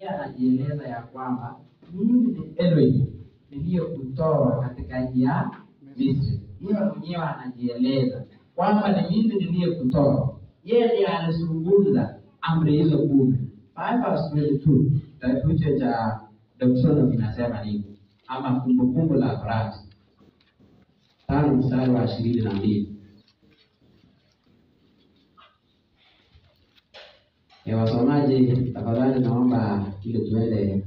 anajieleza ya kwamba mimi ni Elohim niliyekutoa katika nchi ya Misri. Yeye mwenyewe anajieleza kwamba ni mimi niliyekutoa. Yeye ndiye alizungumza amri hizo kumi. 5 verse 22 kitabu hicho cha Deuteronomy kinasema nini? Ama kumbukumbu la Torati tano mstari wa ishirini na mbili. Eh, wasomaji tafadhali naomba ili tuende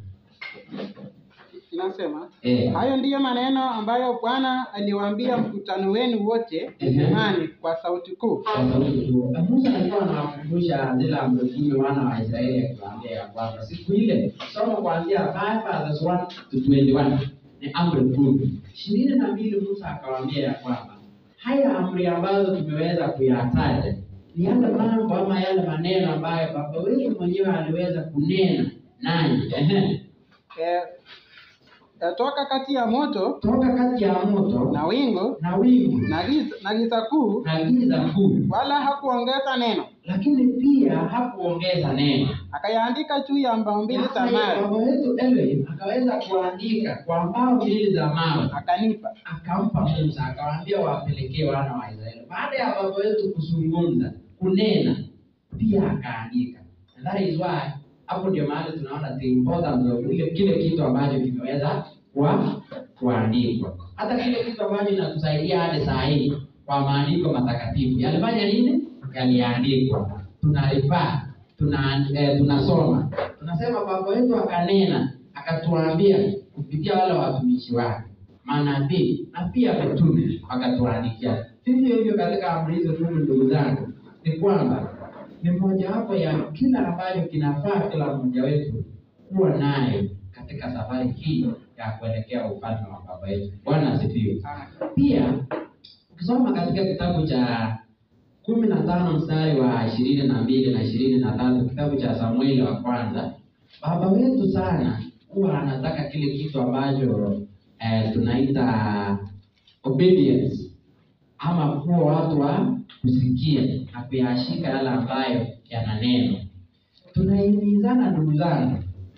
Inasema eh, hayo ndiyo maneno ambayo Bwana aliwaambia mkutano wenu wote Ehe. Hemani kwa sauti kuu. kwa sauti kuu. Musa alikuwa anawakumbusha zile amri kumi wana wa Israeli akiwaambia ya kwamba siku ile, soma kuanzia 5 verses 1 to 21 ni amri kumi. ishirini na mbili Musa akawaambia ya kwamba haya amri ambazo tumeweza kuyataja ni yale mambo ama yale maneno ambayo baba wetu mwenyewe aliweza kunena nanyi. Ehe. Eh, yatoka kati ya moto Toka kati ya moto na wingu na wingu na giza, na giza kuu, na giza kuu, wala hakuongeza neno. lakini pia hakuongeza neno. Akayaandika juu ya mbao mbili za mawe, Baba wetu Elohim akaweza kuandika kwa mbao mbili za mawe, akanipa. akampa Musa, akawaambia wapelekee wana wa Israeli. Baada ya baba wetu kuzungumza, kunena, pia akaandika. And that is why hapo ndio mahali tunaona the importance of ile kile kitu ambacho kimeweza kwa kuandikwa. Hata kile kitu ambacho inatusaidia hadi saa hii kwa maandiko matakatifu yalifanya nini? Yaliandikwa, tunarifaa tuna eh, tunasoma tunasema baba wetu akanena akatuambia kupitia wale watumishi wake manabii na pia mitume wakatuandikia vivyo hivyo katika amri hizo kumi ndugu zangu ni kwamba ni mojawapo ya kila ambacho kinafaa kila mmoja wetu kuwa nayo katika safari hii ya kuelekea ufalme wa baba yetu bwana asifiwe pia ukisoma katika kitabu cha kumi na tano mstari wa ishirini na mbili na ishirini na tatu kitabu cha Samueli wa kwanza, baba wetu sana huwa anataka kile kitu ambacho eh, tunaita obedience ama kuwa watu wa kusikia na kuyashika yale ambayo yana neno. Tunahimizana ndugu zangu,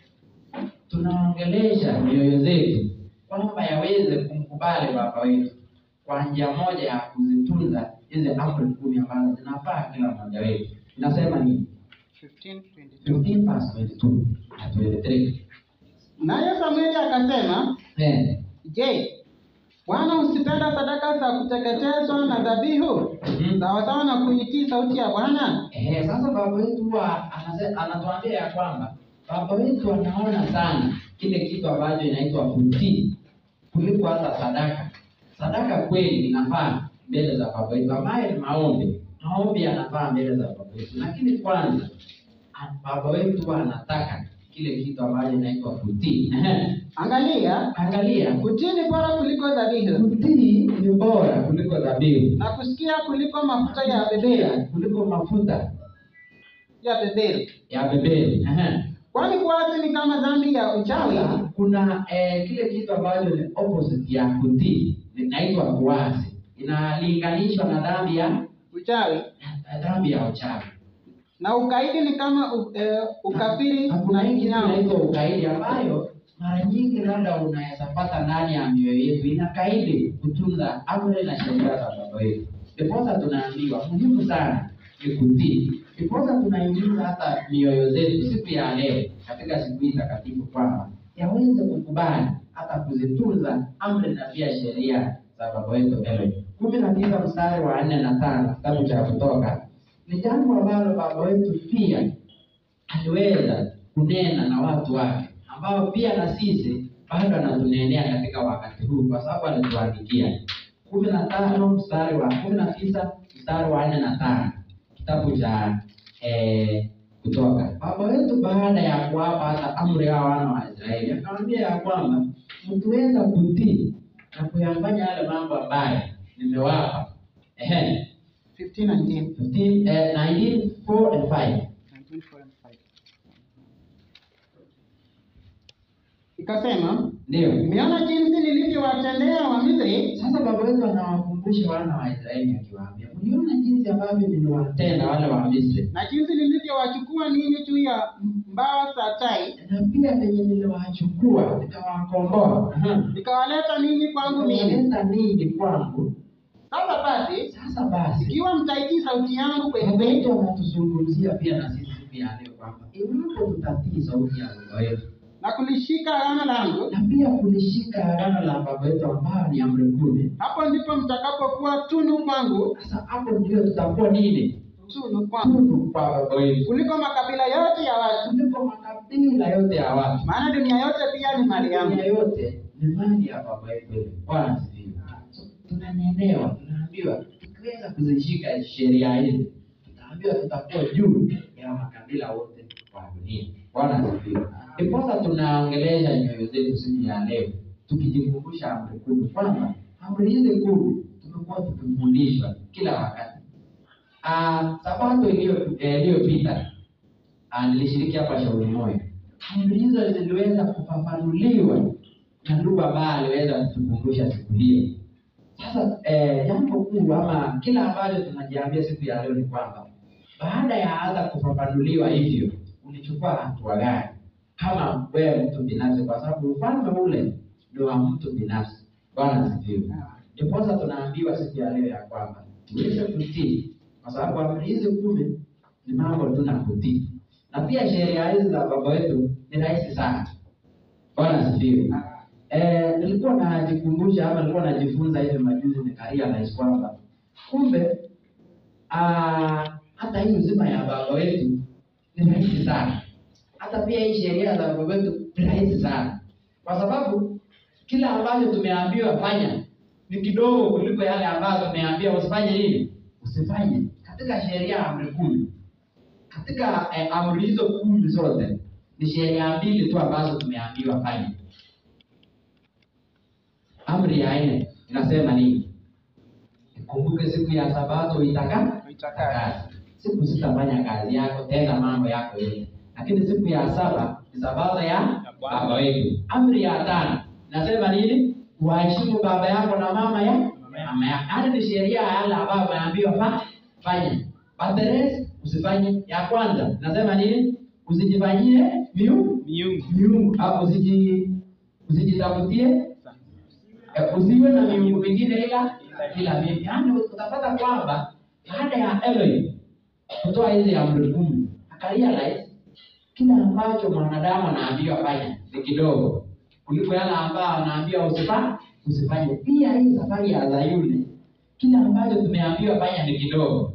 tunaongelesha mioyo zetu kwamba yaweze kumkubali baba wetu kwa njia moja ya kuzitunza hizi amri kumi ambazo zinafaa kila mmoja wetu. Inasema nini? 15, 22. 15 verse 22 na 23. Naye Samueli akasema, Eh, Je, Bwana usipenda sadaka za kuteketezwa na dhabihu Mhm. sawasawa na kuitii sauti ya Bwana? eh, sasa baba wetu huwa anase- anatuambia ya kwamba baba wetu anaona sana kile kitu ambacho inaitwa kutii kuliko hata sadaka. Sadaka kweli inafaa mbele za baba wetu, ambaye ni maombi. Maombi yanafaa mbele za baba wetu, lakini kwanza a- baba wetu huwa anataka kile kitu ambacho inaitwa kutii. Ehe. Angalia, Angalia, kutii ni bora kuliko dhabihu kutii ni bora kuliko dhabihu, na kusikia kuliko mafuta ya beberu kuliko mafuta ya beberu. ya bebeli. Ehe. Kwani kuasi ni kama dhambi ya uchawi, Sasa kuna eh, kile kitu ambacho ni opposite ya kutii, inaitwa kuasi, inalinganishwa na dhambi ya uchawi na dhambi ya uchawi. na ukaidi ni kama u, e, ukafiri Na kuna na hii kitu kinyao. inaitwa ukaidi, ambayo mara nyingi labda unaweza pata ndani ya mioyo yetu, inakaidi kutunza amri na sheria za baba yetu. Ndiposa tunaambiwa muhimu sana ni kutii. Ndiposa tunahimiza hata mioyo zetu siku ya leo katika siku hii takatifu kwamba yaweze kukubali hata kuzitunza amri na pia sheria za baba wetu Elohim. kumi na tisa mstari wa nne na tano kitabu cha Kutoka ni jambo ambalo baba wetu pia aliweza kunena na watu wake ambao pia na sisi bado anatunenea katika wakati huu kwa sababu alituandikia kumi na tano mstari wa kumi na tisa mstari wa nne na tano kitabu cha eh, kutoka baba wetu baada ya kuwapa hata amri ya wana wa Israeli akamwambia ya kwamba mkiweza kutii na kuyafanya yale mambo ambayo nimewapa ehe 15 and 10. 15, eh, 19, 4 and 5 19, 4 and 5. Ikasema, ndio umeona jinsi nilivyowatendea Wamisri Sasa baba wetu anawakumbusha wana wa Israeli akiwaambia, mliona jinsi ambavyo niliwatenda wale wa Misri na jinsi nilivyowachukua ninyi juu ya m- mbawa za tai, na pia venye niliwachukua nikawakomboa Aha. nikawaleta ninyi kwangu mimi. nikaleta ninyi kwangu Sasa basi, sasa basi ikiwa mtaitii sauti yangu kweli Mungu kweli, wetu anatuzungumzia pia na sisi pia leo kwamba iwapo tutatii sauti ya Mungu wetu na kulishika agano langu, na pia kulishika agano la baba yetu ambayo ni amri kumi, hapo ndipo mtakapokuwa tunu kwangu, sasa hapo ndio tutakuwa nini? tunu kwangu, Tunu kwa baba yetu kuliko makabila yote ya watu, kuliko makabila yote ya watu. maana dunia yote pia ni mali yangu. Dunia yote ni mali ya baba yetu. Bwana asifiwe. So, tunanenewa, tunaambiwa tukiweza kuzishika sheria hizi, tutaambiwa tutakuwa juu ya makabila wote wa dunia. Bwana asifiwe. Ndiposa tunaongelesha nyoyo zetu siku ya leo, tukijikumbusha amri kumi kwamba amri hizi kumi tumekuwa tukifundishwa kila wakati. Ah, sabato iliyo- eh, iliyopita ah, nilishiriki hapa shauri moyo. Amri hizo ziliweza kufafanuliwa na ndugu ambaye aliweza kutukumbusha siku hiyo. Sasa eh, jambo kuu ama kila ambacho tunajiambia siku ya leo ni kwamba baada ya hata kufafanuliwa hivyo, ulichukua hatua gani kama wewe mtu binafsi, kwa sababu ufalme ule ni wa mtu binafsi. Bwana asifiwe. Ndiposa tunaambiwa siku ya leo ya kwamba tuweze kutii, kwa sababu amri hizi kumi ni mambo tu na kutii, na pia sheria hizi za baba wetu ni rahisi sana. Bwana asifiwe. Eh, nilikuwa najikumbusha ama nilikuwa najifunza hivi majuzi nikarealize kwamba kumbe ah, hata hii uzima ya baba wetu ni rahisi sana. Hata pia hii sheria za baba wetu ni rahisi sana, kwa sababu kila ambacho tumeambiwa fanya ni kidogo kuliko yale ambayo tumeambiwa usifanye nini, usifanye. Katika sheria ya amri kumi, katika eh, amri hizo kumi zote ni sheria mbili tu ambazo tumeambiwa fanya. Amri ya nne inasema nini? Kumbuke siku ya Sabato itaka Uitakaze. Siku sitafanya kazi yako tena mambo yako yote, lakini siku ya saba ni Sabato ya baba wetu. Amri ya tano inasema nini? Waheshimu baba yako na mama ya mama yako. Hadi ni sheria ya yale ambayo umeambiwa fa fanya. But the rest usifanye. Ya kwanza inasema nini? Usijifanyie miungu Miungu. miungu au usiji usijitafutie Eh, usiwe na miungu mingine ila ila mimi. Yaani utapata kwamba baada ya Elohim kutoa hizi amri kumi akarealize kila ambacho mwanadamu anaambiwa fanya ni kidogo kuliko yale ambayo anaambiwa usifanye usifanye. Pia hii safari ya Zayuni, kila ambacho tumeambiwa fanya ni kidogo.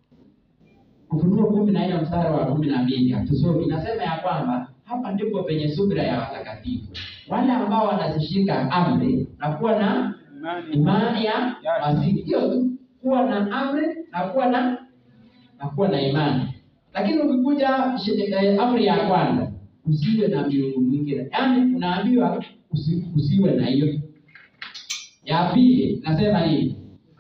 Ufunuo kumi na nne mstari wa kumi na mbili hatusomi, inasema ya kwamba hapa ndipo penye subira ya watakatifu, wale ambao wanazishika amri na kuwa na Imani. imani ya Masihi. Hiyo tu, kuwa na amri na kuwa na na kuwa na imani. Lakini ukikuja shi- eh, amri ya kwanza, usiwe na miungu mingine, yaani unaambiwa usi, usiwe na hiyo. Ya pili nasema nini?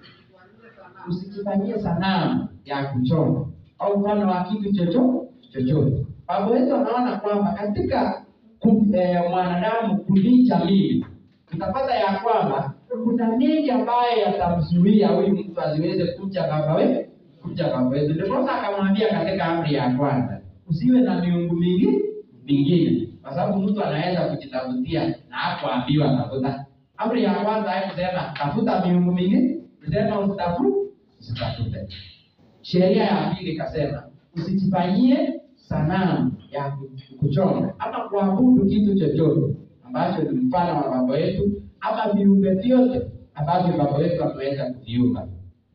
Usijifanyie sanamu ya kuchonga au mfano wa kitu chochote chochote. Baba wetu anaona kwamba katika ku, eh, mwanadamu kulicha mili tutapata ya kwamba kuna mengi ambayo yatamzuia huyu mtu asiweze kuja baba wetu kuja baba wetu. Ndiposa akamwambia katika amri ya kwanza, usiwe na miungu mingi mingine, kwa sababu mtu anaweza kujitafutia na hakuambiwa tafuta. Amri ya kwanza haikusema tafuta miungu mingine, isema usitafu usitafute. Sheria ya pili ikasema usijifanyie sanamu ya ku- kuchonga ama kuabudu kitu chochote ambacho ni mfano wa baba yetu ama viumbe vyote ambavyo baba yetu ameweza kuviumba.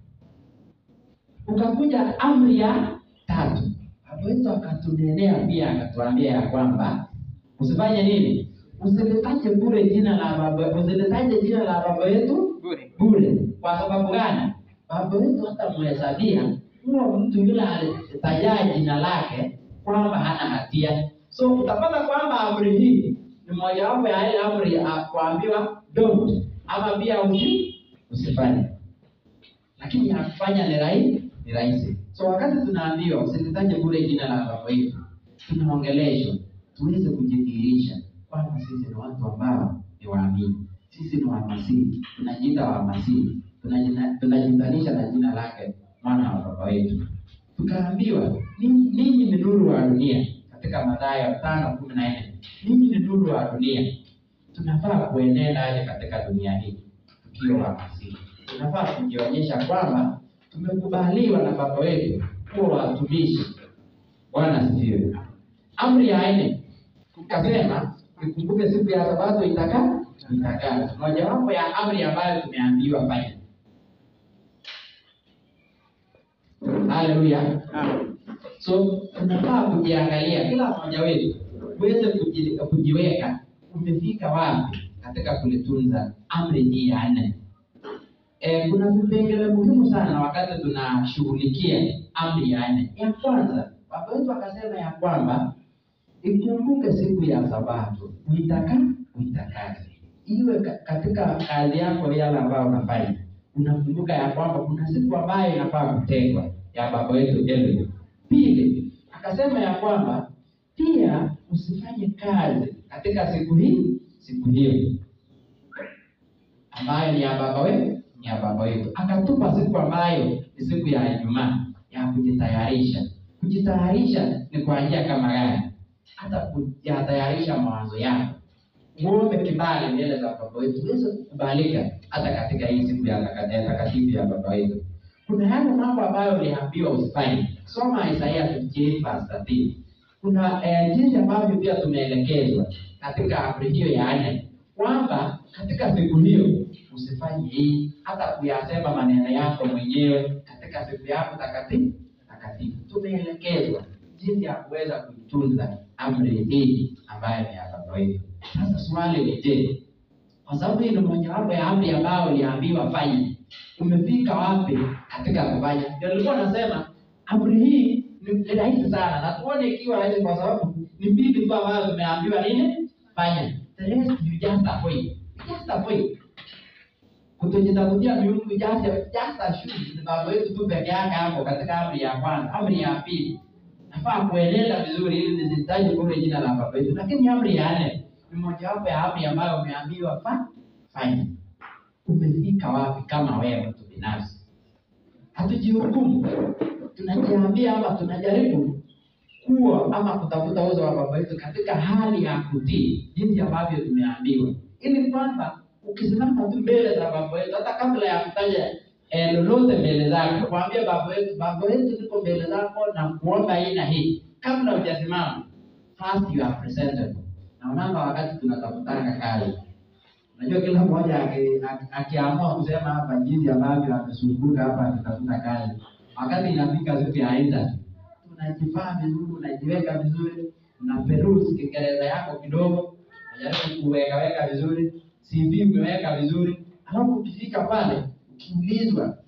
Ukakuja amri ya tatu, baba wetu akatunenea pia, akatuambia ya kwamba usifanye nini, usilitaje bure jina la baba, usilitaje jina la baba yetu Bure. bure. Kwa sababu gani? Baba wetu hata mhesabia huo mtu yule alitaja jina lake kwamba hana hatia. So utapata kwamba amri hii ni mojawapo ya ile amri ya kuambiwa don't ama pia usi usifanye, lakini ya kufanya ni rahisi ni rahisi. So wakati tunaambiwa usilitaje bure jina la baba yetu, tunaongeleshwa tuweze kujidhihirisha kwamba sisi ni watu ambao ni waamini, sisi ni wamasihi, tunajiita wamasihi, tunajina- tunajitanisha na jina lake mwana wa baba wetu. Tukaambiwa "Ninyi- ninyi ni nuru wa dunia, katika Mathayo tano kumi na nne mimi ni nuru wa dunia. Tunafaa kuenenda aje katika dunia hii tukiwa wa Masihi? Tunafaa kujionyesha kwamba tumekubaliwa na Baba wetu kuwa watumishi. Bwana asifiwe. Amri ya nne ukasema, ikumbuke siku ya Sabato itaka itakana. Mojawapo ya amri ambayo tumeambiwa fanya. Haleluya. So tunafaa kujiangalia kila mmoja wetu uweze kuji, kujiweka umefika wapi katika kulitunza amri hii ya nne. E, kuna vipengele muhimu sana wakati tunashughulikia amri ya nne. Ya kwanza, baba wetu akasema ya kwamba ikumbuke siku ya Sabato uitaka uitakaze, iwe ka- katika kazi yako yale ambayo unafanya, unakumbuka ya kwamba kuna siku ambayo inafaa kutengwa ya baba wetu Eliud. Pili, akasema ya kwamba pia usifanye kazi katika siku hii siku hiyo ambayo ni ya baba wetu ni ya baba wetu. Akatupa siku ambayo ni siku ya Ijumaa ya kujitayarisha. Kujitayarisha ni kwa njia kama gani? Hata kujitayarisha mawazo yako, uombe kibali mbele za baba wetu uweze kukubalika hata katika hii siku ya taka- ya takatifu ya baba wetu. Kuna yale mambo ambayo uliambiwa usifanye. Soma Isaiah 58 verse 13. Kuna eh, jinsi ambavyo pia tumeelekezwa katika amri hiyo ya nne kwamba katika siku hiyo usifanye hii, hata kuyasema maneno yako mwenyewe katika siku yako takatifu takatifu. Tumeelekezwa jinsi ya kuweza kuitunza amri hii ambayo ni ya baba wetu. Sasa swali ni je, kwa sababu hii ni mojawapo ya amri ambayo uliambiwa fanya, umefika wapi katika kufanya? Ndio nilikuwa nasema amri hii ni ni rahisi sana, na tuone ikiwa rahisi, kwa sababu ni mbili tu ambazo tumeambiwa nini fanya. The rest you just avoid, just avoid kutojitafutia miungu just just assume ni baba wetu tu peke yake hapo katika amri ya kwanza. Amri ya pili nafaa kuenenda vizuri ili nisitaje kule jina la baba wetu, lakini amri ya nne ni mojawapo ya amri ambayo umeambiwa fa fanya. Umefika wapi kama wewe mtu binafsi? Hatujihukumu, tunajiambia ama tunajaribu kuwa ama kutafuta uso wa baba wetu katika hali ya kutii jinsi ambavyo tumeambiwa, ili kwamba ukisimama tu mbele za baba wetu, hata kabla ya kutaja eh, lolote mbele zake, kuambia baba wetu, baba wetu, niko mbele zako na kuomba hii na hii, kabla hujasimama, first you are presentable. Naonanga wakati tunatafutanga kazi, unajua kila mmoja aki- aki- akiamua kusema hapa jinsi ambavyo amesumbuka hapa akitafuta kazi, wakati inafika siku ya interview unajivaa vizuri, unajiweka vizuri, una peruse Kiingereza yako kidogo, unajaribu kuwekaweka vizuri, CV umeweka vizuri, alafu ukifika pale ukiulizwa,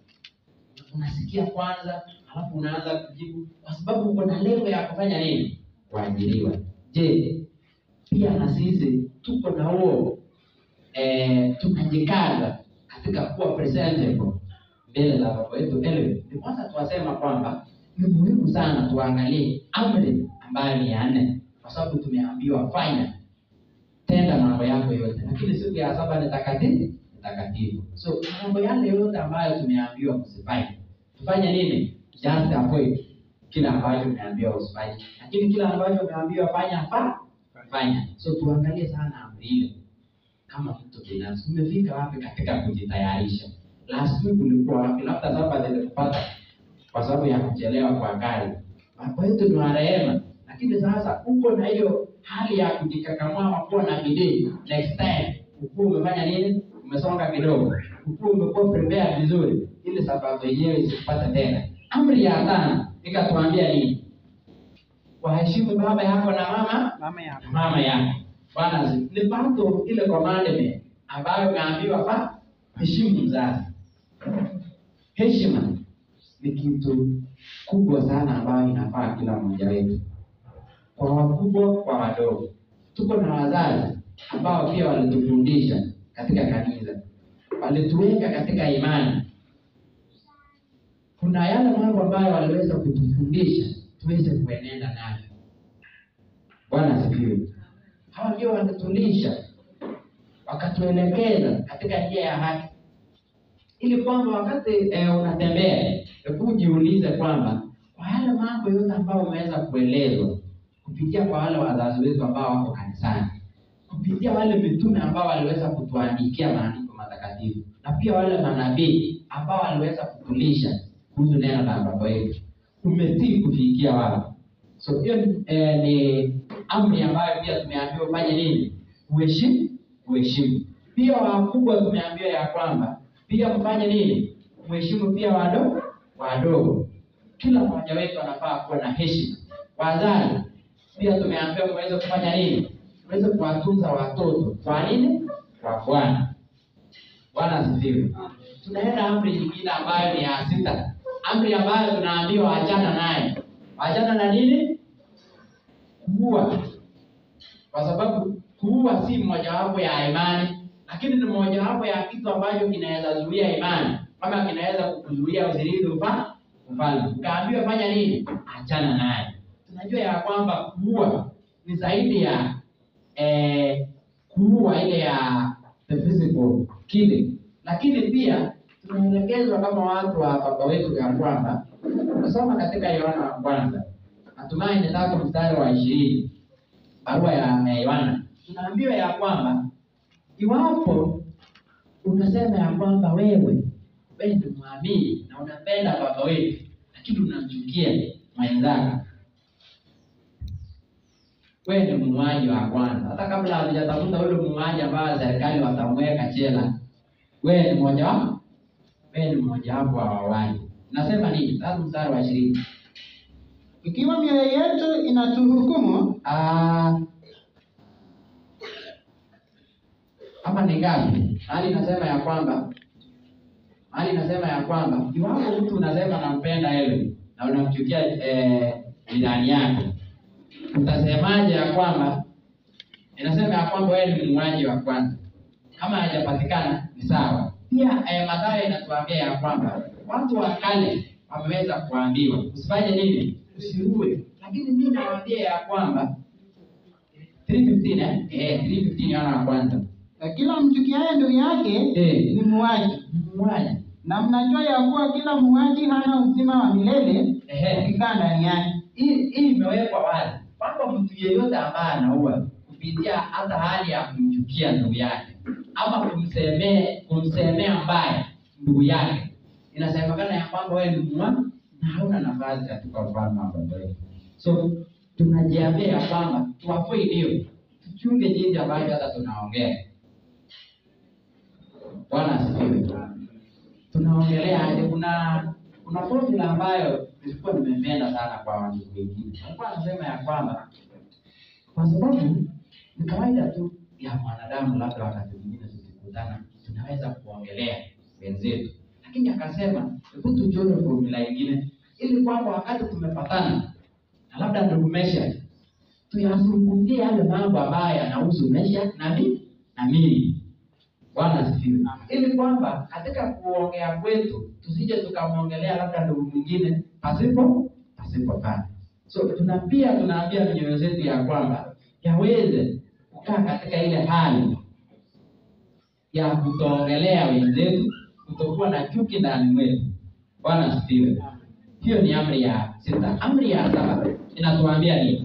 unasikia kwanza, alafu unaanza kujibu, kwa sababu uko na lengo ya kufanya nini? Kuajiriwa. Je, pia na sisi tuko na huo eh, tunajikaza katika kuwa presentable mbele za baba wetu Eliud. Ni kwanza tuwasema kwamba ni muhimu sana tuangalie amri ambayo ni ya nne, kwa sababu tumeambiwa fanya, tenda mambo yako yote, lakini siku ya saba ni takatifu ni takatifu. So mambo yale yote ambayo tumeambiwa kusifanye, tufanye nini? Just avoid kila ambacho umeambiwa usifanye, lakini kila ambacho umeambiwa fanya fa fanya. So tuangalie sana amri ile kama mtu binafsi, umefika wapi katika kujitayarisha? Last week ulikuwa wapi? Labda saba zilikupata kwa sababu ya kuchelewa kwa gari. Baba yetu ni wa rehema, lakini sasa uko na hiyo hali ya kujikakamua ama kuwa na bidii. Next time ukuwa umefanya nini? Umesonga kidogo, ukuwa umekuwa prepare vizuri, ili sababu yenyewe isikupate tena. Amri ya tano ikatuambia nini? Waheshimu baba yako na mama mama yako mama yako. Bwana asifiwe. ni pato ile commandment ambayo umeambiwa fa heshimu mzazi. Heshima ni kitu kubwa sana ambayo inafaa kila mmoja wetu, kwa wakubwa, kwa wadogo. Tuko na wazazi ambao pia walitufundisha katika kanisa, walituweka katika imani. Kuna yale mambo ambayo waliweza kutufundisha tuweze kuenenda nayo. Bwana asifiwe. Hawa ndio wanatulisha, wakatuelekeza katika njia ya haki, ili kwamba wakati eh, unatembea, hebu jiulize kwamba kwa yale mambo yote ambayo umeweza kuelezwa kupitia kwa wale wazazi wetu ambao wako kanisani, kupitia wale mitume ambao waliweza kutuandikia maandiko matakatifu, na pia wale manabii ambao waliweza kutulisha kuhusu neno la baba yetu. Umetii kufikia wao. So hiyo eh, ni amri ambayo pia tumeambiwa ufanye nini? Uheshimu, uheshimu. Pia wakubwa tumeambiwa ya kwamba pia mfanye nini? Mheshimu pia wadogo wadogo. Kila mmoja wetu anafaa kuwa na heshima. Wazazi pia tumeambiwa muweze kufanya nini? Muweze kuwatunza watoto. Kwa nini? Kwa Bwana. Bwana asifiwe. Tunaenda amri nyingine ambayo ni ya sita, amri ambayo tunaambiwa achana naye. Achana na nini? Kuua, kwa sababu kuua si mojawapo ya imani, lakini ni mojawapo ya kitu ambacho kinaweza zuia imani, kama kinaweza kukuzuia usirithi ufa ufalme. Ukaambiwa fanya nini? Achana naye. Tunajua ya kwamba kuua ni zaidi ya eh, kuua ile ya the physical killing, lakini pia tunaelekezwa kama watu wa baba wetu ya kwamba kusoma katika Yohana wa kwanza natumai ni tatu mstari wa ishirini barua ya ya Yohana tunaambiwa ya kwamba iwapo unasema ya kwamba wewe wewe ni mwamini na unapenda baba wetu, lakini unamchukia mwenzako, wewe ni muuaji wa kwanza. Hata kabla hatujatafuta ule muuaji ambaye serikali watamweka jela, wewe ni mmoja wapo, wewe ni mmoja wapo wa wauaji. Nasema nini? Tatu mstari wa ishirini Ikiwa mioyo yetu inatuhukumu, Ah, hapa ni ngapi? Hali inasema ya kwamba hali inasema ya kwamba iwapo mtu unasema nampenda wewe na unamchukia eh, jirani yako, utasemaje ya kwamba inasema ya kwamba wewe ni muuaji wa kwanza? Kama hajapatikana ni sawa. Pia eh, Mathayo inatuambia ya kwamba watu wa kale wameweza kuambiwa usifanye nini? Usiue. Lakini mimi nawaambia ya kwamba 315 eh, eh 315 Yohana wa kwanza na kila mchukiaye ndugu yake Eh. ni muuaji. muuaji Na mnajua ya kuwa kila muuaji hana uzima wa milele ehe ukikaa ndani yake. hii hii imewekwa wazi kwamba mtu yeyote ambaye anaua kupitia hata hali ya kumchukia ndugu yake ama kumsemea kumsemea mbaya ndugu yake, inasemekana ya kwamba wewe ni mua na hauna nafasi katika ufalme wa Baba yetu. So tunajiambia ya kwamba tuwafui ndio tuchunge jinsi ambavyo hata tunaongea. Bwana asifiwe. Tunaongelea aje? Kuna kuna formula ambayo nilikuwa nimependa sana kwa watu wengine. Alikuwa anasema ya kwamba kwa sababu ni kawaida tu ya mwanadamu, labda wakati mwingine tukikutana tunaweza kuongelea wenzetu, lakini akasema hebu tuchore formula ingine, ili kwamba wakati tumepatana na labda ndugu Mesha tuyazungumzie yale mambo ambayo yanahusu Mesha na mimi na mimi Bwana asifiwe. Ili kwamba katika kuongea kwetu tusije tukamwongelea labda ndugu mwingine pasipo pasipo fanya. So tuna pia tunaambia mioyo zetu ya kwamba yaweze kukaa katika ile hali ya kutoongelea wenzetu, kutokuwa na chuki ndani mwetu. Bwana asifiwe. Hiyo ni amri ya sita. Amri ya saba inatuambia nini?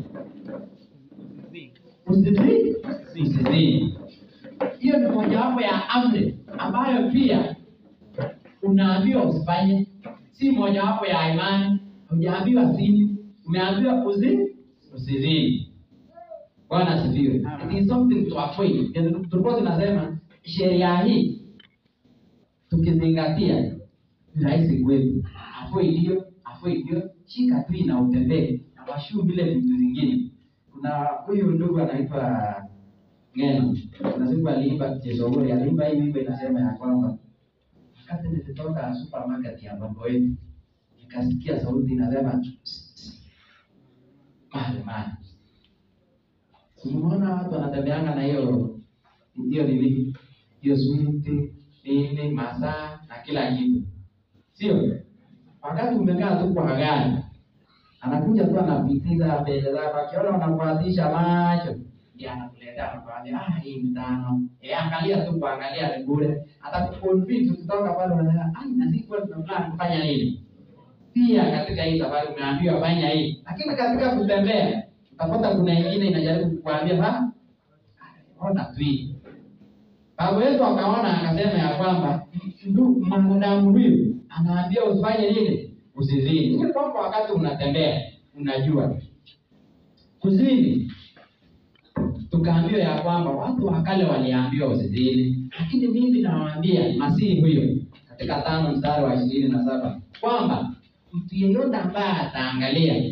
Usizini, usizini. Hiyo ni mojawapo ya amri ambayo pia unaambiwa usifanye, si mojawapo ya imani. Hujaambiwa zini, umeambiwa uzi usizini. Bwana asifiwe. It is something to avoid. Tulikuwa tunasema sheria hii tukizingatia ni rahisi kwetu. Avoid hiyo, avoid hiyo, shika tu na utembee na washu vile vitu zingine. Kuna huyu ndugu anaitwa Ngeno. Kuna siku aliimba Chesogori, aliimba hii wimbo inasema ya kwamba wakati nilitoka supermarket ya baba wetu nikasikia sauti inasema mali mali. Umeona watu wanatembeanga na hiyo hiyo nini hiyo switi nini masaa na kila kitu, sio? Wakati umekaa tu kwa gari, anakuja tu anapitiza mbele zako, akiona unafuatisha macho ndiye anakuletea anakuambia, ah, hii ni tano. Eh, angalia tu kuangalia ni bure. Atakuconvince ukitoka pale unasema, ah, na sisi kwa tunaplan kufanya nini? Pia katika hii safari umeambiwa fanya hii, lakini katika kutembea utapata kuna ingine inajaribu kukuambia ha ona tu hii baba wetu akaona akasema ya kwamba ndu mwanadamu huyu anaambia usifanye nini usizini ili kwamba wakati unatembea unajua kuzini tukaambiwa ya kwamba watu wa kale waliambiwa usizini lakini mimi nawaambia masihi huyo katika tano mstari wa ishirini na saba kwamba mtu yeyote ambaye ataangalia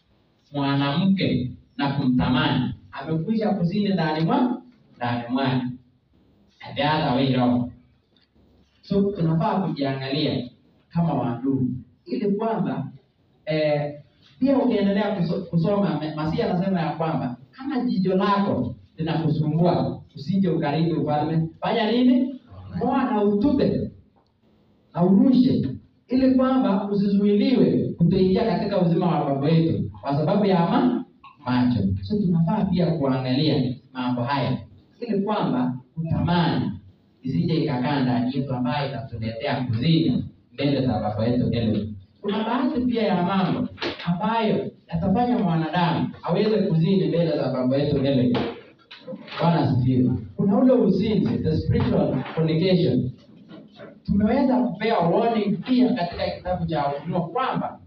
mwanamke na kumtamani amekwisha kuzini ndani mwa ndani mwake And the other way round. so tunafaa kujiangalia kama wandugu ili kwamba eh, pia ukiendelea kuso, kusoma me- Masihi anasema ya kwamba kama jicho lako linakusumbua usije ukaribu ufalme, fanya nini? Moa na utupe na urushe, ili kwamba usizuiliwe kutoingia katika uzima wa baba yetu kwa sababu ya ma macho. So tunafaa pia kuangalia mambo haya ili kwamba kutamani isije ikakaa ndani yetu ambayo itatuletea kuzini mbele za baba yetu Elohim. Kuna baadhi pia ya mambo ambayo yatafanya mwanadamu aweze kuzini mbele za baba yetu Elohim. Bwana asifiwe. Kuna ule uzinzi, the spiritual fornication. Tumeweza kupewa warning pia katika kitabu cha Ufunuo kwamba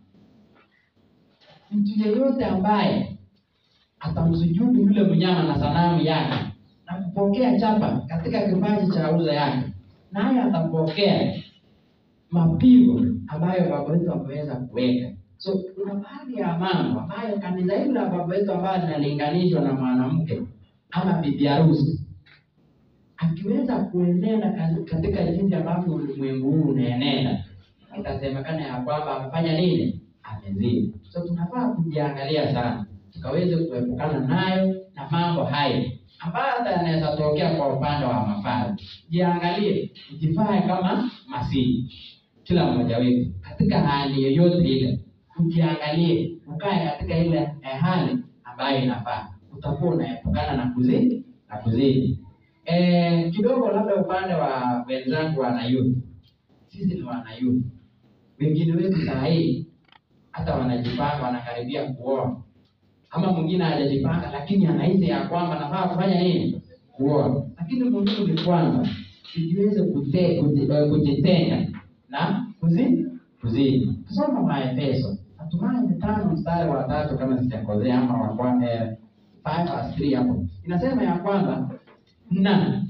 mtu yeyote ambaye atamsujudu yule mnyama na sanamu yake na kupokea chapa katika kipaji cha uso yake, naye atapokea mapigo ambayo baba wetu ameweza kuweka. So kuna baadhi ya mambo ambayo kanisa hili la baba wetu ambayo linalinganishwa na mwanamke ama bibi harusi akiweza kuenenda kazi- katika jinsi ambavyo ulimwengu huu unaenenda, itasemekana ya kwamba amefanya nini? Amezini. So tunafaa kujiangalia sana, tukaweze kuepukana nayo na mambo hayo ambayo hata yanaweza tokea kwa upande wa mafari. Jiangalie, ujifae kama Masihi, kila mmoja wetu katika hali yoyote ile, ujiangalie, ukae katika ile eh, hali ambayo inafaa, utakuwa unaepukana na kuzini na kuzini. Eh, kidogo labda upande wa wenzangu wanayuthi, sisi ni wanayuthi, wengine wetu saa hii hata wanajipanga, wanakaribia kuoa, ama mwingine hajajipanga, lakini anahisi ya kwamba nafaa kufanya nini? Kuoa. Lakini muhimu ni kwanza tujiweze kute- kuji- eh, kujitenga na kuzini kuzini. Tusoma Maefeso, natumai ni tano mstari wa tatu kama sijakosea, ama wa kwa- eh, five verse three hapo inasema ya kwamba na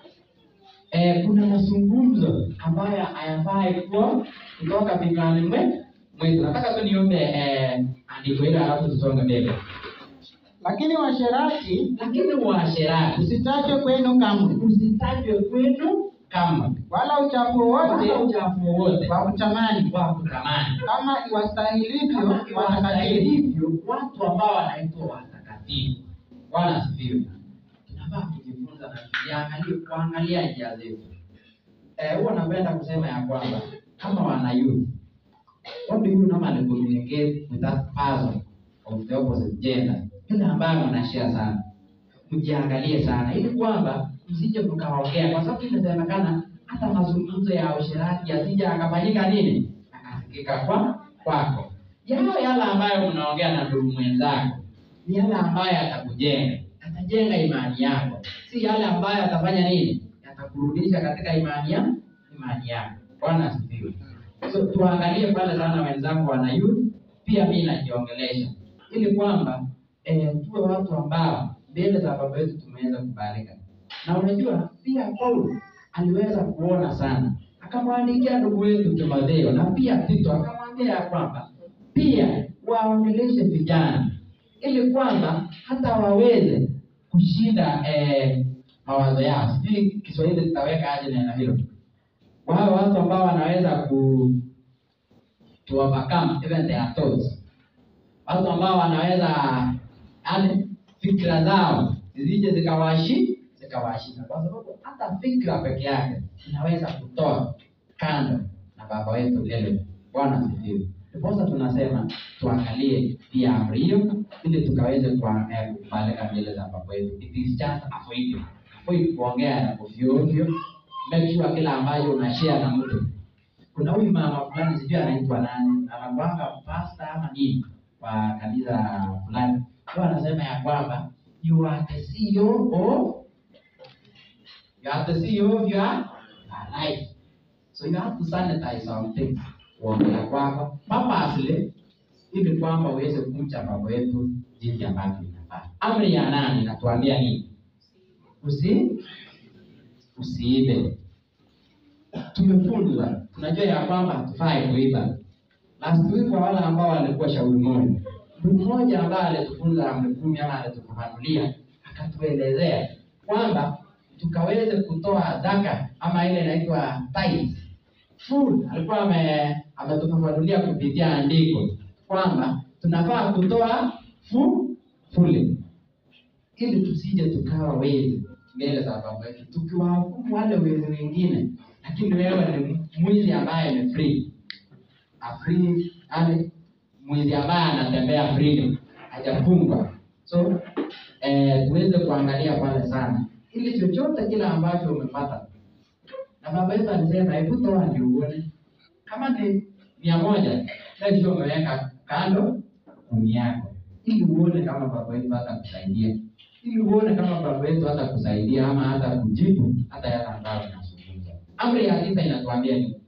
eh, kuna mazungumzo ambayo hayafai kuwa kutoka vinywani mwe- mwetu. Nataka tu niombe eh, andiko hilo alafu tusonge mbele. Lakini washerati Lakini uasherati usitajwe kwenu kamwe, usitajwe kwenu kama wala uchafu wowote wala uchafu wowote wa kutamani, wa kutamani, kama iwastahilivyo kama watakatifu. iwastahilivyo watu ambao wanaitwa watakatifu. Bwana asifiwe. Tunafaa kujifunza na tujiangalie, kuangalia njia zetu. Eh, huwa napenda kusema ya kwamba kama wana youth, what do you normally communicate with that person of the opposite gender, yule ambaye mnashare sana, mjiangalie sana, ili kwamba msije mkaongea, kwa sababu inasemekana hata mazungumzo ya usherati yasije akafanyika nini, akasikika kwa kwako. Yale yale ambayo mnaongea na ndugu mwenzako ni yale ambayo yatakujenga, yatajenga imani yako, si yale ambayo yatafanya nini, yatakurudisha katika imani ya imani yako. Bwana asifiwe. So tuangalie pale sana wenzangu wana youth, pia mimi najiongelesha ili kwamba eh, tuwe watu ambao mbele za baba yetu tumeweza kubalika. Na unajua pia Paulo aliweza kuona sana, akamwandikia ndugu wetu Timotheo na pia Tito, akamwambia ya kwamba pia waongeleshe vijana ili kwamba hata waweze kushinda eh, mawazo yao. Sijui Kiswahili tutaweka aje neno hilo, wao watu ambao wanaweza ku to overcome even their thoughts, watu ambao wanaweza yani fikra zao zisije zikawashi zikawashinda, kwa sababu hata fikra peke yake inaweza kutoa kando na baba wetu lele. Bwana asifiwe. Ndiposa tunasema tuangalie pia amri hiyo ili tukaweze kwa- eh, kubalika mbele za baba wetu. It is just avoid avoid kuongea na ovyo ovyo. Make sure kila ambayo unashare na mtu kuna huyu mama fulani sijui anaitwa nani, anakuanga pasta ama nini kwa kanisa fulani. huwa anasema ya kwamba you are the CEO of you are the CEO of your life so you have to sanitize some things kuongea kwako purposely ili kwamba uweze kumcha baba yetu jinsi ambavyo inafaa amri ya nane inatuambia nini usi usiibe tumefunzwa tunajua ya kwamba hatufai kuiba last week kwa wale ambao walikuwa shauri moja mtu mmoja ambaye alitufunza amri kumi ama alitufafanulia akatuelezea kwamba tukaweze kutoa zaka ama ile inaitwa tithe full alikuwa ame ametufafanulia kupitia andiko kwamba tunafaa kutoa fu fully ili tusije tukawa wezi mbele za baba yetu tukiwahukumu wale wezi wengine lakini wewe ni mwizi ambaye ni free a free yani mwizi ambaye anatembea freedom hajafungwa so eh, tuweze kuangalia pale sana ili chochote kile ambacho umepata na baba yetu alisema hebu toa ndio uone kama ni mia moja kesho umeweka kando kumi yako ili uone kama baba yetu hata kusaidia ili uone kama baba yetu hata kusaidia ama hata kujibu hata yale ambayo inazungumza amri ya tisa inatuambia ni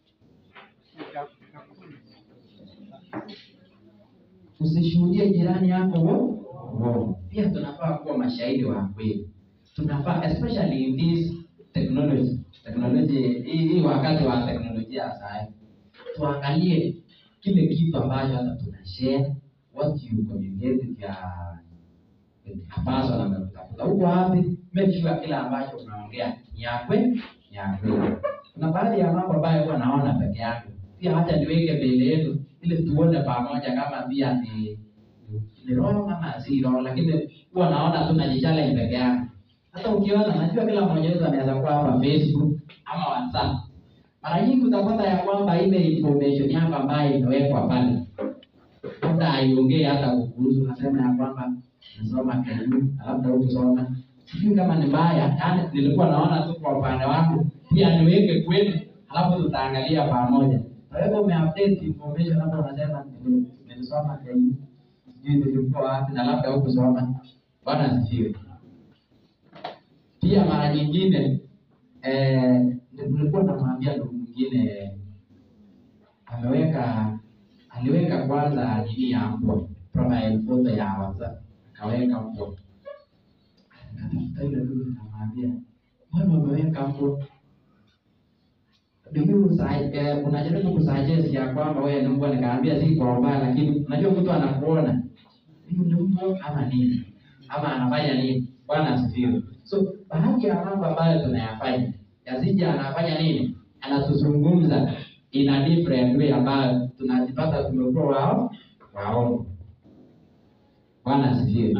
usishuhudie jirani yako uongo. Pia tunafaa kuwa mashahidi wa kweli. Tunafaa especially in this technology technology hii hii wakati wa teknolojia sasa, tuangalie kile kitu ambacho hata tuna share what you communicate with your with a person amekutafuta huko wapi, make sure kila ambacho unaongea ni ya kweli ni ya kweli. Kuna baadhi ya mambo ambayo huwa naona peke yake, pia hata niweke mbele yetu ili tuone pamoja kama pia ni ni wrong ama si wrong, lakini huwa naona tu najichallenge peke yangu. Hata ukiona, najua kila mmoja wetu anaweza kuwa hapa Facebook ama WhatsApp. Mara nyingi utapata ya kwamba ile information yako ambayo imewekwa pale labda haiongei hata kukuhusu, nasema ya kwamba nasoma KU, labda hukusoma, sijui kama ni mbaya. Yani nilikuwa naona tu kwa upande wangu, pia niweke kwenu, halafu tutaangalia pamoja. Kwa hivyo umeupdate information hapo, unasema nili- nilisoma KU, sijui nilikuwa wapi na labda hukusoma. Bwana asifiwe. Pia mara nyingine eh, nilikuwa namwambia ndugu mwingine ameweka aliweka kwanza nini ya mbwa profile photo ya WhatsApp akaweka mbwa akatafuta ile ndugu nikamwambia mbona umeweka mbwa do you sa- eh, unajaribu kusuggest ya kwamba wewe ni mbwa nikaambia si kwa ubaya lakini unajua mtu anakuona huyu ni mbwa ama nini ama anafanya nini bwana asifiwe so baadhi ya mambo ambayo tunayafanya yasija anafanya nini anatuzungumza in a different way ambayo tunajipata tumekuwa wao waongo bwana asifiwe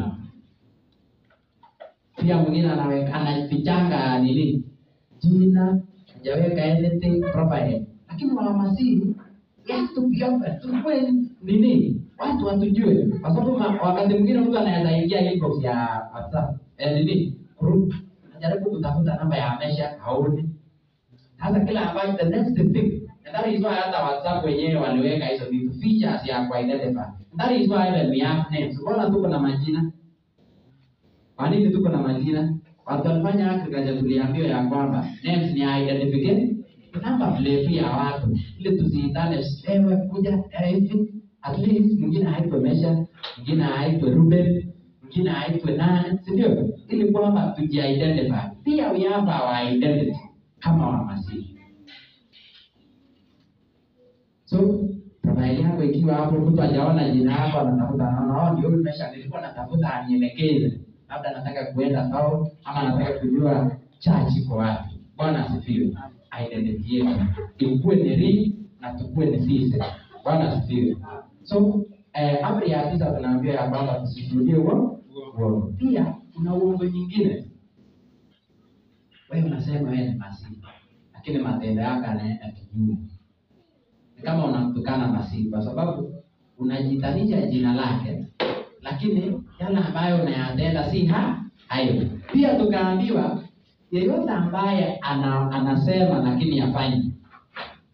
pia mwingine anaweka anafichanga nini jina hajaweka anything profile lakini wahamasii we have to be open tukue nini watu watujue kwa sababu ma- wakati mwingine mtu anaweza ingia inbox ya whatsapp eh, nini group anajaribu kutafuta namba ya amesha haoni sasa kila ambacho the next thing and that is why hata whatsapp wenyewe waliweka hizo vitu features ya kuidentify And that is why even we have names mbona tuko na majina kwa nini tuko na majina? Watu walifanya agriculture tuliambiwa ya kwamba names ni identification number plate ya watu ili tusiitane wewe kuja eh, hivi at least mwingine haitwe Mesha, mwingine haitwe Ruben, mwingine haitwe nane, si ndio? Ili kwamba tujiidentify. Pia we have our identity kama Wamasihi. So profile yako ikiwa hapo, mtu hajaona jina yako, anatafuta anaona, oh, ndio huyu Mesha, nilikuwa natafuta anielekeze, labda nataka kuenda sao ama nataka kujua church iko wapi. Bwana asifiwe. Identity yetu ikuwe ni real na tukue ni sisi. Bwana asifiwe. So eh, amri ya tisa tunaambiwa ya kwamba tusishuhudie uongo. uongo. Pia kuna uongo nyingine, wewe unasema wewe ni Masihi, lakini matendo yako yanaenda kinyume ni kama unamtukana Masihi kwa sababu unajitanisha jina lake, lakini yale ambayo unayatenda si ha hayo. Pia tukaambiwa yeyote ambaye ana, anasema lakini hafanyi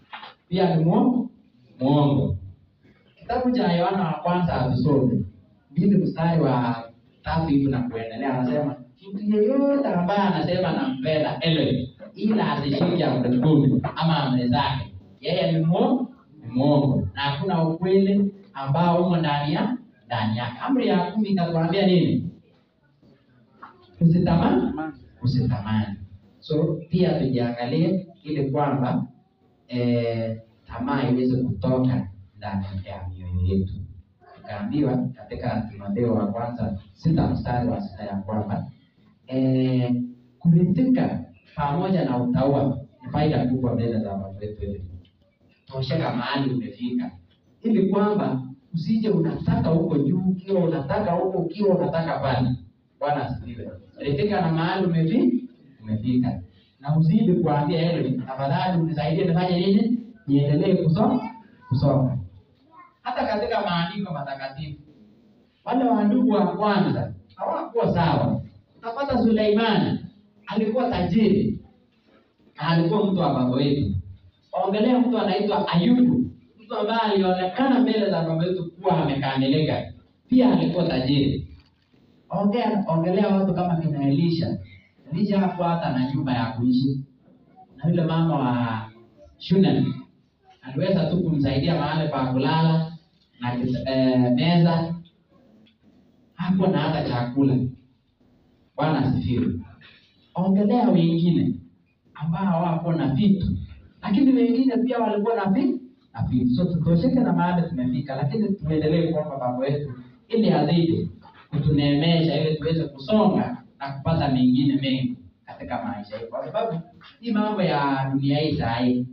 pia ni mwongo mwongo. Kitabu cha Yohana wa kwanza hatusome mbili mstari wa tatu hivi na kuendelea, anasema mtu yeyote ambaye anasema nampenda Elohim ila asishike amri kumi ama amri zake, yeye ni mwongo, ni mwongo na hakuna ukweli ambao umo ndani ya ndani yake. Amri ya kumi ikatuambia nini? Usitamani, usitamani. So pia tujiangalie ili kwamba eh, tamaa iweze kutoka ndani ya mioyo yetu. Tukaambiwa katika Timotheo wa kwanza sita mstari wa sita ya kwamba eh, kuridhika pamoja na utaua ni faida kubwa mbele za Baba wetu Elohim. Tosheka mahali umefika, ili kwamba usije unataka huko juu ukiwa unataka huko ukiwa unataka pale. Bwana asifiwe. Ridhika na mahali umefi umefika, na uzidi kuambia Elohim, tafadhali unisaidie nifanye nini, niendelee kusoma kusoma. Hata katika maandiko matakatifu wale wandugu wa kwanza hawakuwa sawa. Utapata Suleimani alikuwa tajiri na alikuwa mtu wa baba wetu. Ongelea mtu anaitwa Ayubu, mtu ambaye alionekana mbele za baba wetu kuwa amekamilika, pia alikuwa tajiri. Ongea, ongelea watu kama kina Elisha. Elisha hakuwa hata na nyumba ya kuishi, na yule mama wa Shunem aliweza tu kumsaidia mahali pa kulala na eh, meza, hakuwa na hata chakula. Bwana asifiwe. Ongelea wengine ambao hawakuwa na vitu, lakini wengine pia walikuwa na vitu na vitu. So tutosheke na mahali tumefika, lakini tuendelee kuomba Baba wetu ili azidi kutuneemesha ili tuweze kusonga na kupata mengine mengi katika maisha yetu, kwa sababu hii mambo ya dunia hii saa hii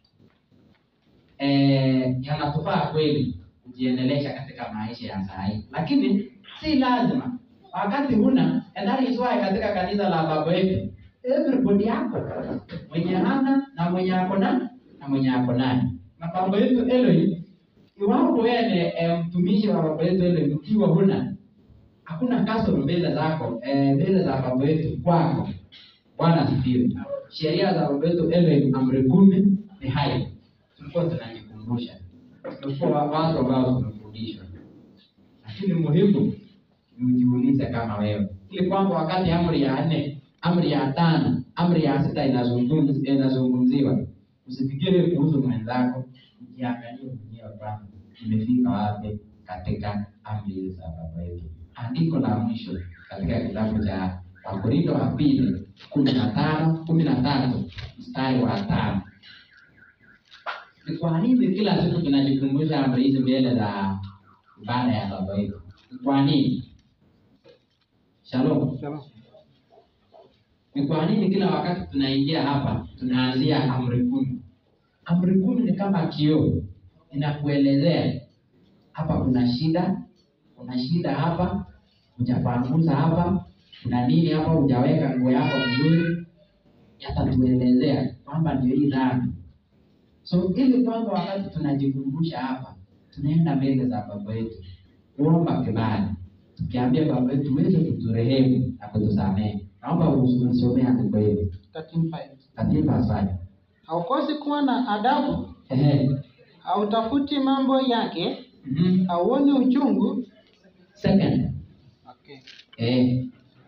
eh, yanatufaa kweli kujiendelesha katika maisha ya saa hii, lakini si lazima wakati huna. And that is why katika kanisa la baba yetu everybody yako mwenye hana na mwenye ako na na mwenye ako naye na baba yetu Elohim, iwapo wewe ni eh, mtumishi wa baba yetu Elohim, ukiwa huna hakuna kasoro mbele zako eh, mbele za baba yetu kwako. Bwana asifiwe. Sheria za baba yetu Elohim, amri kumi ni hai, tulikuwa tunajikumbusha, tulikuwa watu ambao tumefundishwa, lakini muhimu ni ujiulize kama wewe, ili kwamba wakati amri ya nne, amri ya tano, amri ya sita inazungumz- inazungumziwa, usifikiri kuhusu mwenzako, ujiangalie mwenyewe kwamba imefika wapi katika amri hizi za baba yetu. Andiko la mwisho katika kitabu cha Wakorintho wa pili kumi na tano kumi na tatu mstari wa tano. Ni kwa nini kila siku tunajikumbusha amri hizi mbele za ibada ya baba yetu? Ni kwa nini? Shalom. Ni kwa nini kila wakati tunaingia hapa tunaanzia amri kumi? Amri kumi ni kama kioo, inakuelezea hapa kuna shida, kuna shida hapa, hujapanguza hapa, kuna nini hapa, hujaweka nguo yako vizuri, yatatuelezea kwamba ndio hii dhambi. So ili kwamba wakati tunajikumbusha hapa, tunaenda mbele za baba yetu kuomba kibali, tukiambia baba yetu uweze kuturehemu na kutusamehe. Naomba usomee andiko hili 13:5. katika asali. Haukosi kuwa na adabu, Ehe. hautafuti mambo yake, Mhm. hauoni uchungu. Second. Okay. Eh.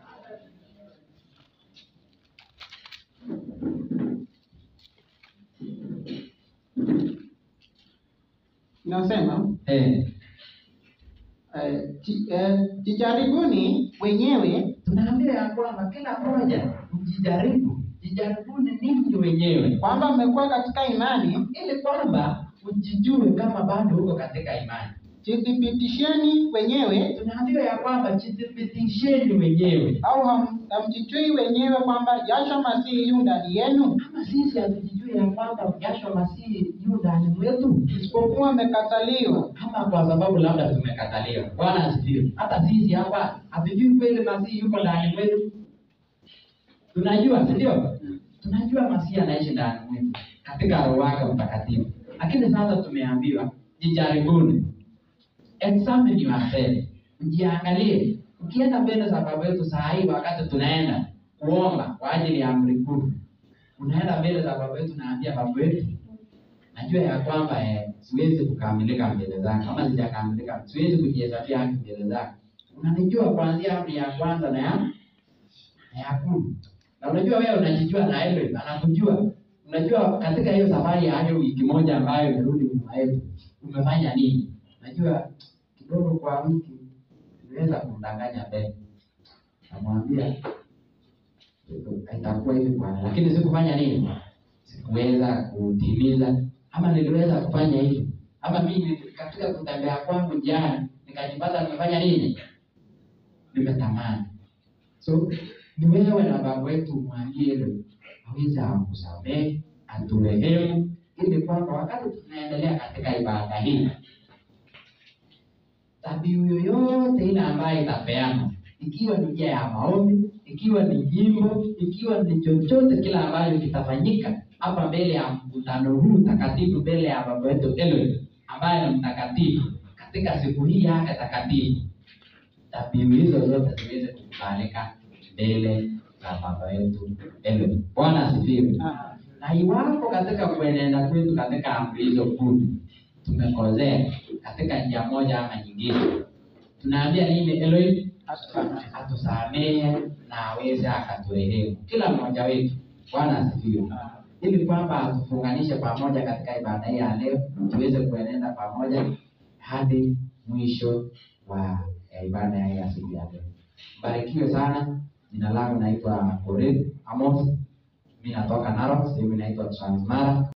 Inasema Eh. eh, ji- eh, jijaribuni wenyewe Tunaambia ya kwamba kila mmoja mjijaribu, jijaribuni ninyi wenyewe kwamba mmekuwa katika imani, ili kwamba ujijue kama bado uko katika imani. jithibitisheni wenyewe, Tunaambiwa ya kwamba jithibitisheni wenyewe. au ham- hamjijui wenyewe kwamba Yahshua Masihi yu ndani yenu, Kama sisi hatujijui ya kwamba Yahshua Masihi yu ndani mwetu, isipokuwa mmekataliwa. ama kwa sababu labda tumekataliwa. Bwana asifiwe. Hata sisi hapa hatujui kweli Masihi yuko ndani mwetu. Tunajua, si ndio? Tunajua Masihi anaishi ndani mwetu katika Roho wake Mtakatifu, lakini sasa tumeambiwa jijaribuni, examine yourself, ujiangalie. Ukienda mbele za baba yetu saa hii, wakati tunaenda kuomba kwa ajili ya amri kumi, unaenda mbele za baba yetu, naambia baba yetu, najua ya kwamba eh, siwezi kukamilika mbele zako, kama sijakamilika, siwezi kujihesabia haki mbele zako, unanijua kuanzia amri ya kwanza na ya na ya kumi na unajua wewe unajijua na Elohim anakujua unajua katika hiyo safari ya hiyo wiki moja ambayo imerudi nyuma yetu umefanya nini unajua kidogo kwa wiki niweza kumdanganya Ben namwambia itakuwa hivi bwana lakini sikufanya nini sikuweza kutimiza ama niliweza kufanya hivi ama mimi katika kutembea kwangu jana nikajipata nimefanya nini nimetamani so ni wewe na baba wetu mwambie hilo aweze akusamehe aturehemu ili kwamba wakati tunaendelea katika ibada hii dhabihu yoyote ile ambayo itapeana ikiwa ni njia ya maombi ikiwa ni jimbo ikiwa ni chochote kile ambacho kitafanyika hapa mbele ya mkutano huu takatifu mbele ya baba wetu Elohim ambaye ni mtakatifu katika siku hii yake takatifu dhabihu hizo zote ziweze kukubalika mbele za baba yetu Elohim. Bwana asifiwe. Na iwapo katika kuenenda kwetu katika amri hizo kumi tumekosea katika njia moja ama nyingine, tunaambia nini Elohim? Atusamehe na aweze akaturehemu kila mmoja wetu. Bwana asifiwe. Ili kwamba atufunganishe pamoja katika ibada hii ya leo, tuweze kuenenda pamoja hadi mwisho wa ya ibada hii ya siku ya leo. Mbarikiwe sana. Jina langu naitwa Korir Amos, mi natoka Narok, sehemu inaitwa Transmara.